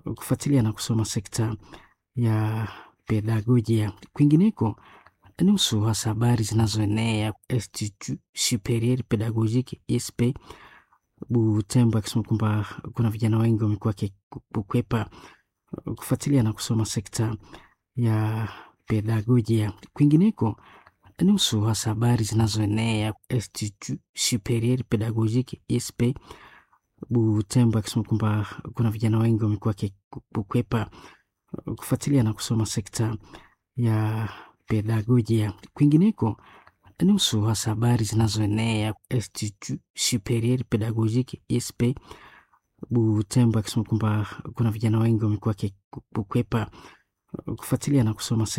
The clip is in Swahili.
kufuatilia na kusoma sekta ya pedagojia. Kwingineko, nusu hasa habari zinazoenea Institut Superieur Pedagogique ISP Butembo, akisema kwamba kuna vijana wengi wamekuwa wakikwepa kufuatilia na kusoma sekta ya pedagojia. Kwingineko, nusu hasa habari zinazoenea Institut Superieur Pedagogique ISP Butembo, akisema kwamba kuna vijana wengi wamekuwa wakikwepa kufuatilia na kusoma sekta ya pedagojia. Kwingineko, nusu hasa habari zinazoenea Institut Superieur Pedagogique ISP Butembo, akisema kwamba kuna vijana wengi wamekuwa wakikwepa kufuatilia na kusoma